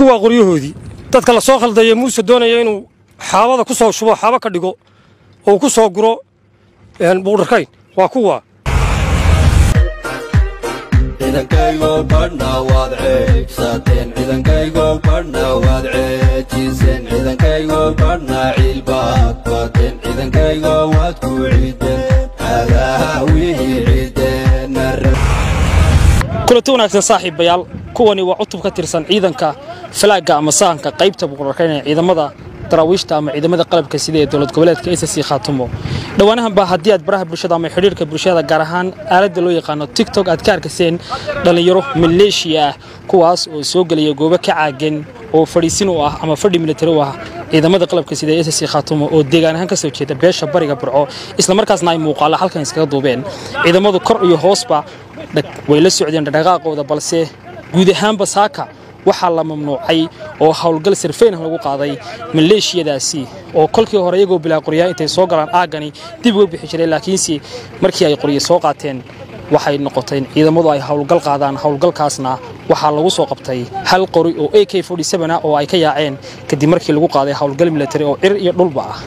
kuwaa qoryahoodii dadka la soo khaldaya muuse doonaya inuu xaabada ku soo shubo xaabo ka dhigo oo ku soo guro buudharkayn waa kuwa ciidankaygo badhna waad ceegsateen ciidankaygo badhna waad ceejiseen ciidankaygo badhna ciilbaad bateen ciidankaygo waad ku ciideen cadaha wixii ciideen kulanti wanaagsan saaxiibayaal kuwani waa cutub ka tirsan ciidanka falaagga ama sahanka qaybta buqurarkayn ee ciidamada daraawiishta ama ciidamada qalabka sida ee dowlad goboleedka ssc khaatumo dhowaanahan baa haddii aad baraha bulshada ama xidhiirka bulshada gaar ahaan aaladda loo yaqaano tigtok aad ka arkaseen dhallinyaro maleeshiya ah kuwaas oo soo gelaya goobo ka caagan oo fadhiisin u ah ama fadhi militari u ah ciidamada qalabka sida ee ssc khaatumo oo deegaan ahaan ka soo jeeda beesha bariga burco islamarkaasna ay muuqaalla halkan iskaga duubeen ciidamadu kor iyo hoosba way la socdeen dhaqaaqooda balse guud ahaanba saaka waxaa la mamnuucay oo howlgal sirfayn lagu qaaday maleeshiyadaasi oo kolkii hore iyagoo bilaa qoryaa intay soo galaan aaggani dib uga bixi jiray laakiinse markii ay qoryo soo qaateen waxay noqoteen ciidamadu ay howlgal qaadaan howlgalkaasna waxaa lagu soo qabtay hal qori oo a k ah oo ay ka yaaceen kadib markii lagu qaaday howlgal militari oo cir iyo dhulba ah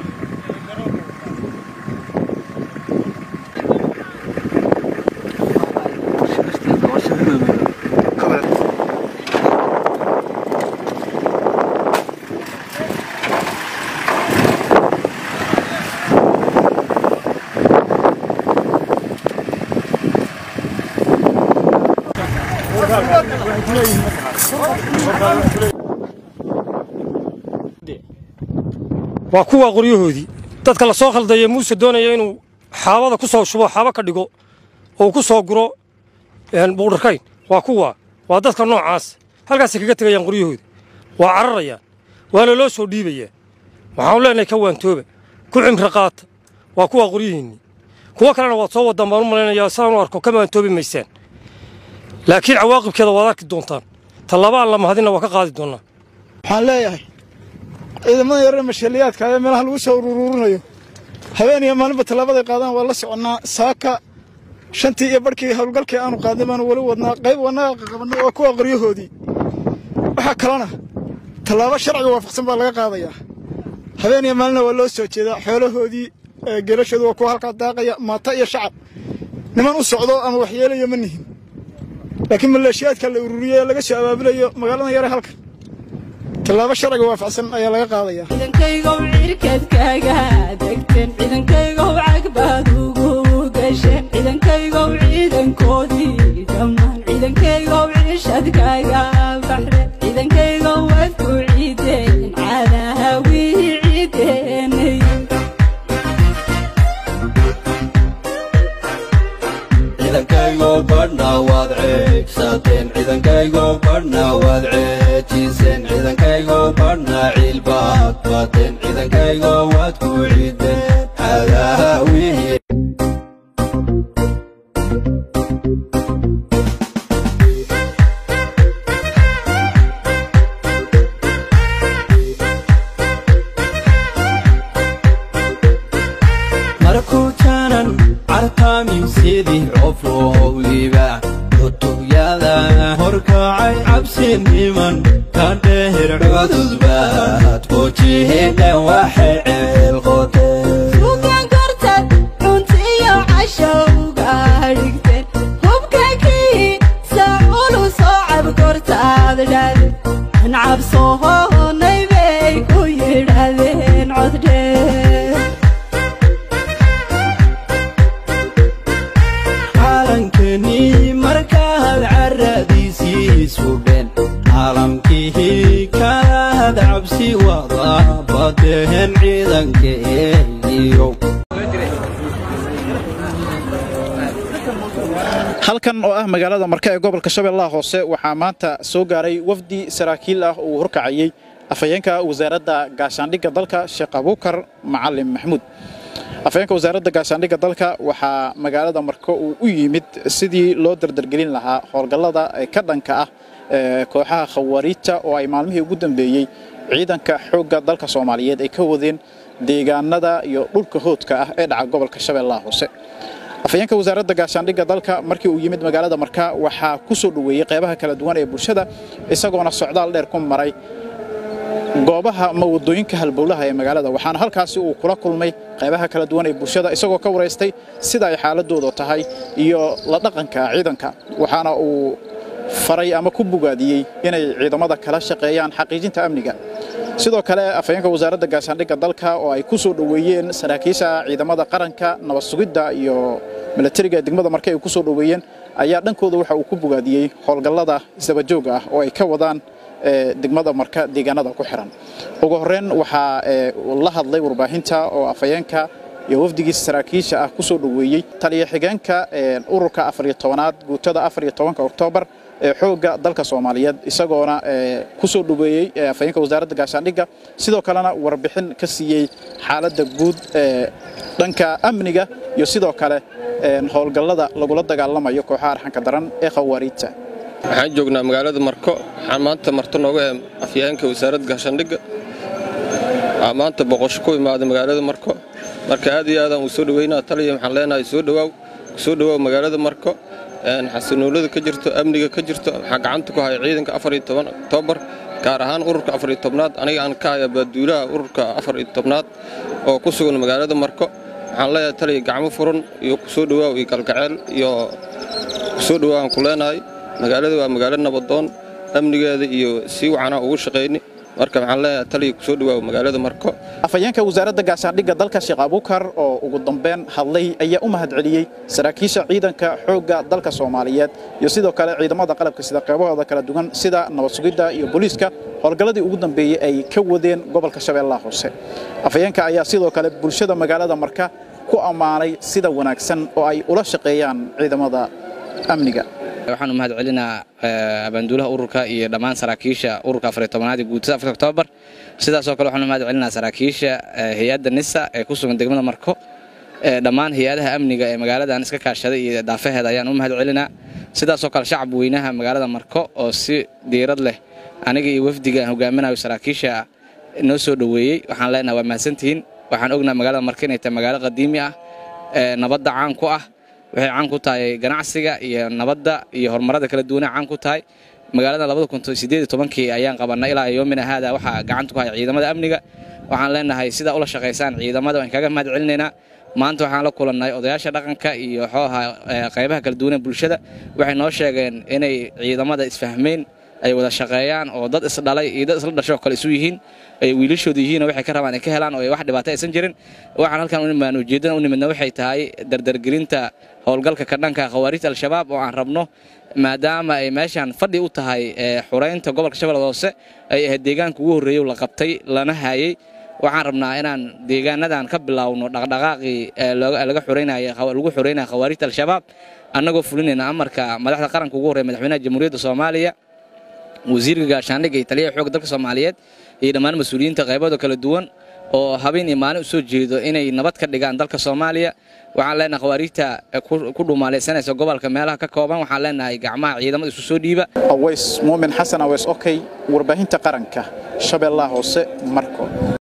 waa kuwaa qoryahoodii dadka la soo khaldaya muuse doonaya inuu xaabada ku soo shubo xaabo ka dhigo oo ku soo guro buudharkayn waa kuwa waa dadka noocaas halkaasay kaga tegayaan qoryahoodii waa cararayaan waana loo soo dhiibayaa waxaanu leenahay ka waantooba ku cimri qaata waa kuwaa qoryihiinnii kuwo kalena waad soo waddaan baan u malaynayaa sidaan u arko ka waantoobi maysaan laakiin cawaaqibkeeda waad arki doontaan tallabaan la mahadinna waa ka qaadi doonnaa waxaan leeyahay ciidamada yaree mashaliyaadka ee meelaha lagu soo uruurinayo habeen iyo maalinba tallaabaday qaadaan waa la soconnaa saaka shantii iyo barhkii howlgalkii aanu qaadnay baanu weli wadnaa qayb wanaaqa qabannay waa kuwa qoryahoodii waxaa kalena tallaabo sharciga waafaqsan baa laga qaadayaa habeen iyo maalina waa loo soo jeedaa xoolahoodii geelashoodu waa kuwa halkaa daaqaya maata iyo shacab niman u socdo ama waxyeelayo ma nihin laakiin maleeshiyaadka la ururiyey ee laga soo abaabulayo magaalada yare halkan tallaabo sharciga waafaqsan ayaa laga qaadayaa ciidankaygow cirkadkaaga degteen ciidankaygow cagbaad ugu gasheen ciidankaygow ciidankoodii dhammaan ciidankaygow ciishadkaaga baxre ciidankaygow waad ku ciideen cadaha wii ciideenay ciidankaygo badhna waad ceegsateen ciidankaygo badhna waad ceejiseen ciidankaygo badhna ciilbaad bateen ciidankaygo waad ku ciideen cadaha wixii markuu jaanan cartaamin sidii coflowliba cutubyada horkacay cabsi niman ka dheher cududbaad wajihidhan waxay ceelqoteen suugaan kortad cuntiyo cashowga dhigteen hubka kii saaculu soo cabkortaad dhade an cabsohoonay bay ku yidhahdeen coddheer calankeenii markaad caradiisii sudheen caalamkihii kalaad cabsi wada badeen ciidankeeniyo halkan oo ah magaalada marka ee gobolka shabeellaha hoose waxaa maanta soo gaaray wafdi saraakiil ah uu horkacayey afhayeenka wasaaradda gaashaandhigga dalka sheekh abuukar macalin maxamuud afhayeenka wasaaradda gaashaandhigga dalka waxaa magaalada marko uu u yimid sidii loo dardargelin lahaa howlgallada ka dhanka ah ee kooxaha khawariijta oo ay maalmihii ugu dambeeyey ciidanka xoogga dalka soomaaliyeed ay ka wadeen deegaanada iyo dhulka hoodka ah ee dhaca gobolka shabeellaha hoose afhayeenka wasaaradda gaashaandhigga dalka markii uu yimid magaalada marka waxaa ku soo dhoweeyey qaybaha kala duwan ee bulshada isagoona socdaal dheer ku maray goobaha ama waddooyinka halbowlaha ee magaalada waxaana halkaasi uu kula kulmay qaybaha kala duwan ee bulshada isagoo ka waraystay sida ay xaaladooda tahay iyo la dhaqanka ciidanka waxaana uu faray ama ku bogaadiyey inay ciidamada kala shaqeeyaan xaqiijinta amniga sidoo kale afhayeenka wasaaradda gaashaandhigga dalka oo ay ku soo dhoweeyeen saraakiisha ciidamada qaranka nabad sugidda iyo milatariga degmada marke ay ku soo dhoweeyeen ayaa dhankooda waxa uu ku bogaadiyey howlgallada isdabajooga ah oo ay ka wadaan degmada marka deegaanada ku xiran ugu horreyn waxaa la hadlay warbaahinta oo afhayeenka iyo wafdigiisa saraakiisha ah ku soo dhoweeyey taliya xigeenka ururka afariyo tobanaad guutada afariyo tobanka oktoobar ee xoogga dalka soomaaliyeed isagoona ku soo dhoweeyey afhayeenka wasaaradda gaashaandhigga sidoo kalena warbixin ka siiyey xaaladda guud ee dhanka amniga iyo sidoo kale howlgallada lagula dagaalamayo kooxaha arxanka daran ee khawaariijta waxaan joognaa magaalada marko waxaan maanta marto nooga ee afyaheenka wasaaradda gaashaandhigga waxaa maanta boqosho ku imaaday magaalada marko marka aad iyo aadaan uu soo dhoweynaa taliya waxaan leenahay soo dhowaaw soo dhowaaw magaalada marko xasanoolada ka jirto amniga ka jirto waxaa gacanta ku haya ciidanka afariyo toban oktoobar gaar ahaan ururka afariyo tobnaad aniga aan ka haya baaduulaha ururka afariyo tobnaad oo ku sugan magaalada marko waxaan leeyahay taliya gacmo furan iyo kusoo dhowaaw iyo galgaceel iyo kusoo dhowaaw aan ku leenahay magaalada waa magaalo nabadoon amnigeeda iyo sii wacanaa ugu shaqayni marka waxaan leeyahay taliya kusoo dhawaaw magaalada marko afhayeenka wasaaradda gaashaandhigga dalka sheekh abuukar oo ugu dambeyn hadlay ayaa u mahadceliyey saraakiisha ciidanka xoogga dalka soomaaliyeed iyo sidoo kale ciidamada qalabka sida qeybahooda kala duwan sida nabad sugidda iyo booliiska howlgalladii ugu dambeeyey ay ka wadeen gobolka shabeellaha hoose afhayeenka ayaa sidoo kale bulshada magaalada marka ku ammaanay sida wanaagsan oo ay ula shaqeeyaan ciidamada amniga waxaan u mahad celinaa abaanduulaha ururka iyo dhammaan saraakiisha ururka afariy tobanaad ee guutada afar oktoobar sidaasoo kale waxaan u mahad celinaa saraakiisha hay-adda nisa ee ku sugan degmada marko dhammaan hay-adaha amniga ee magaaladan iska kaashaday iyo daafaheeda ayaan u mahad celinaa sidaasoo kale shacab weynaha magaalada marko oo si diirad leh aniga iyo wafdiga aan hogaaminayo saraakiisha noo soo dhoweeyey waxaan leenahay waa mahadsantihiin waxaan ognaa magaalada marko inay tahay magaalo qadiimi ah nabadda caan ku ah waxay caan ku tahay ganacsiga iyo nabadda iyo horumarada kala duwana caan ku tahay magaalada labada kun sideed iyo tobankii ayaan qabannay ilaa yoomina haada waxaa gacanta ku haya ciidamada amniga waxaan leenahay sidaa ula shaqaysaan ciidamada waan kaga mahad celinaynaa maanta waxaan la kulannay odayaasha dhaqanka iyo xooha qaybaha kala duwan ee bulshada waxay noo sheegeen inay ciidamada isfahmeen ay wada shaqeeyaan oo dad isdhalay iyo dad isla dhashoo kale isu yihiin ay wiilashooda yihiin oo waxay ka rabaan ay ka helaan oo ay wax dhibaato aysan jirin waxaan halkan u nimaan ujeeddana u nimidna waxay tahay dardargelinta howlgalka ka dhanka khawaarijta al-shabaab oo aan rabno maadaama ay meeshaan fadhi u tahay xuraynta gobolka shabeellada hoose ay ahayd deegaanka ugu horreeyey la qabtay lana haayey waxaan rabnaa inaan deegaanadan ka bilaawno dhaqdhaqaaqii laga xuraynaya lagu xoreynaya khawaarijta al-shabaab annagoo fulinayna amarka madaxda qaranka ugu horreeya madaxweynaha jamhuuriyadda soomaaliya wasiirka gaashaandhigga iyo taliyaha xoogga dalka soomaaliyeed iyo dhammaan mas-uuliyiinta qaybada kala duwan oo habeen iyo maalin u soo jeedo inay nabad ka dhigaan dalka soomaaliya waxaan leenahay khawaarijta ku dhumaalaysanaysa gobolka meelaha ka kooban waxaan leenahay gacmaha ciidamada isu soo dhiiba aways muumin xasan aweys okey warbaahinta qaranka shabeellaha hoose marko